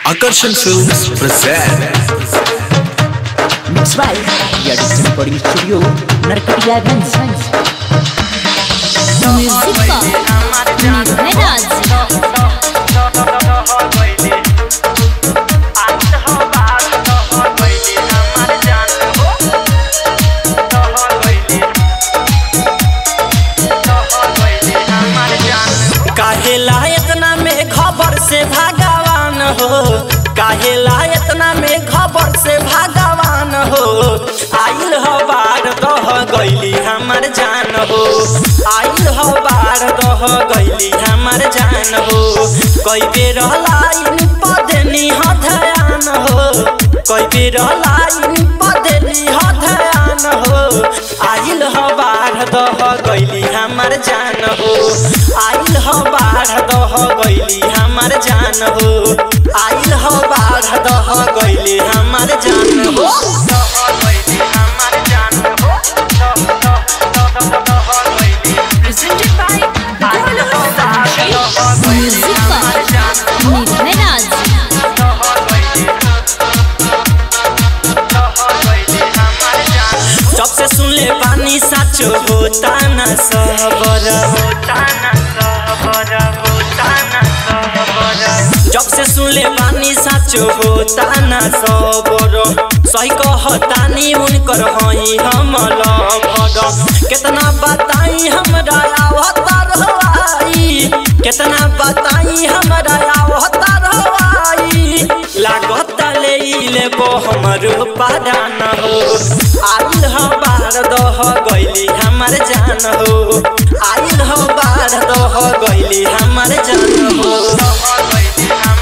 Akarshan Films present Mixed by Yardstick Recording Studio, Narkatiyaganj. Music का निर्भय राज काहेला इतना में खबर से भगवान हो काहेला इतना में खबर से भगवान हो आइल हो बाढ़ दह गईली हमर जान हो आइल हो बाढ़ दह गईली हमर जान हो कई बेर लाइन पदनी ह ध्यान हो कई बेर लाइन पदनी ह ध्यान हो आइल हो बाढ़ दह गईली हमर जान हो आइल हो बाढ़ दह गईली हमर जान हो आइल हो बाढ़ दह गईली हमर जान हो म्यूजिक का निर्भय राज जब से सुन ले पानी सच होता न सबर जब से सुन ले पानी सच होता न सबर सही कहतानी उनकर हई हम लभर कितना बताई हमरा अवतार हवाई कितना बताई हमरा अवतार हवाई लागत ले लेबो हमरो पादान हो आइल हो बार दह गईली हमर जान हो आइल हो बार दह गईली हमर जान हो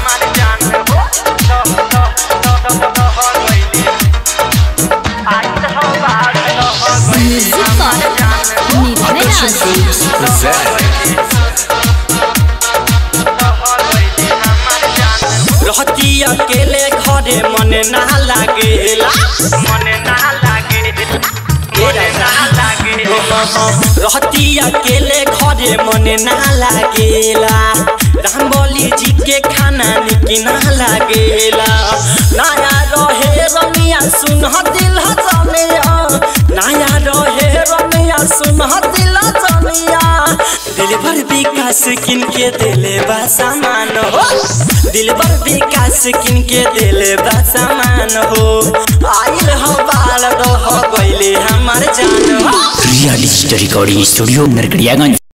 म्यूजिक का निर्भय राज Films present रहती अकेले घरे मन ना लागेला मन ना रहती अकेले घरे मन ना लागेला राम बोली जी के खाना निक ना लागेला नया रहे रमिया सुन दिल जमिया नया रहे रमिया सुन दिल जमिया दिल भर विकास किन के दिले बा सामान हो दिल भर विकास किन के दिले बा सामान हो आइल हो बाल दो हो गईले हमार जान हो Yardstick Recording Studio, Narkatiyaganj.